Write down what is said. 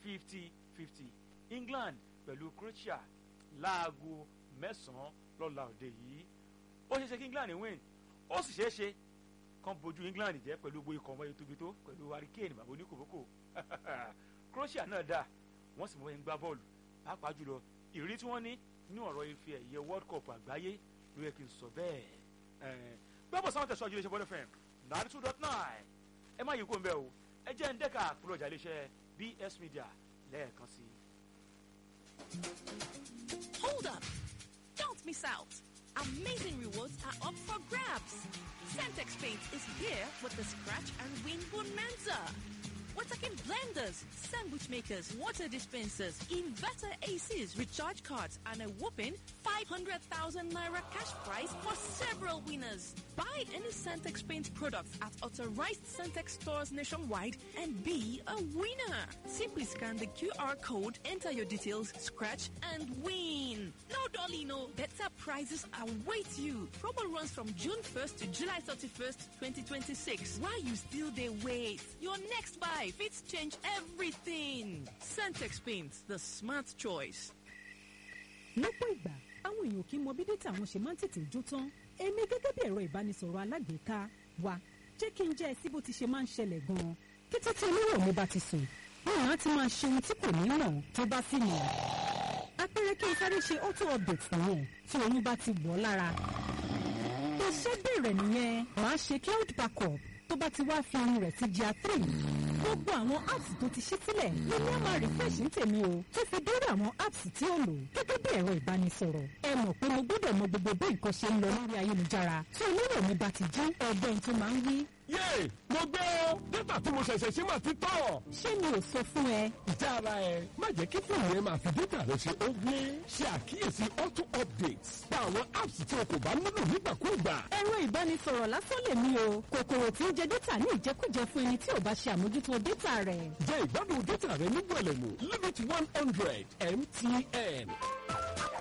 fifty fifty England pẹ̀lú Croatia láago mẹ́sàn-án lọ́la òde yìí ó ṣeé ṣe kí England win ó sì ṣeé ṣe kán bojú England jẹ́ pẹ̀lú gbogbo ikọ̀ ọmọ ètò tó pẹ̀lú hurricane bàbá oníkòbókò Croatia náà dà wọ́n sì mọ̀ ẹ́ ń gbá bọ́ọ̀lù pàápàá jùlọ ìrírí tí wọ́n ní nínú ọ̀rọ̀ ife ẹ̀yẹ World Cup àgbáyé ló yẹ kí n sọ bẹ́ẹ̀ gbọ́bọ̀ sáwọn tẹ̀sán ìjìnlẹ̀ ìṣẹ́bọ́dọ̀ fm ninety two dot nine ẹ má yí kó ń bẹ́ o ẹ jẹ́ ń dẹ́ka àpòlọ̀ ọjà iléeṣẹ́ BS Media lẹ́ẹ̀kan sí. Hold up! Don't miss out! Amazing rewards are up for grabs. Centex Paint is here with the Scratch and Win Bonanza. We're talking blenders, sandwich makers, water dispensers, inverter ACs, recharge cards, and a whopping 500,000 naira cash prize for several winners. Buy any Centex Paint product at authorized Centex stores nationwide and be a winner. Simply scan the QR code, enter your details, scratch, and win. No dolly, no. Better prizes await you. Promo runs from June 1st to July 31st, 2026. While you still they wait, your next buy fits change everything. Centex Paint, the smart choice. lọ́pọ̀ ìgbà àwọn èèyàn kì í mọ bí dátà wọn ṣe máa ń tètè jó tán èmi gẹ́gẹ́ bí ẹ̀rọ ìbánisọ̀rọ̀ alágbèéká wa jẹ́ kí n jẹ́ ẹ sí bó ti ṣe máa ń ṣẹlẹ̀ gan-an kété tí olówó mi bá ti sùn wọn á ti máa ṣe ohun tí kò ní mọ̀ tó bá sì mọ̀ apẹ̀rẹ̀ kí n sáré ṣe auto update nìyẹn tí oyún bá ti wọ̀ ọ́ lára iṣẹ́ bẹ̀rẹ̀ nìyẹn màá ṣe cloud backup tó bá ti wá fi ohun rẹ̀ sí GIA three gbogbo àwọn apps tó ti ṣí sílẹ̀ lórí àmà refresh ń tèmi o tó fi dórí àwọn apps tí ó lò gẹ́gẹ́ bí ẹ̀rọ ìbánisọ̀rọ̀ ẹ mọ̀ pé mo gbọ́dọ̀ mọ gbogbo bí nǹkan ṣe ń lọ lórí ayélujára tí olówó mi bá ti jí ẹgbẹ́ tó máa ń wí. yé mo gbé o dátà tí mo ṣẹ̀ṣẹ̀ ṣe máa ti tọ̀. ṣé mi ò sọ fún ẹ ìjà ara ẹ má jẹ́ kí fóònù ẹ máa fi dátà rẹ ṣe ó gbé ṣe àkíyèsí auto updates pa àwọn apps tí o kò bá nílò nígbàkúùgbà. ẹ̀rọ ìbánisọ̀rọ̀ lásán lè mí o kòkòrò tí ń jẹ dátà ní ìjẹkújẹ fún ẹni tí ò bá ṣe àmójútó dátà rẹ̀ jẹ́ ìgbádùn dátà rẹ ní wẹ̀lẹ̀mú limit one hundred mtn.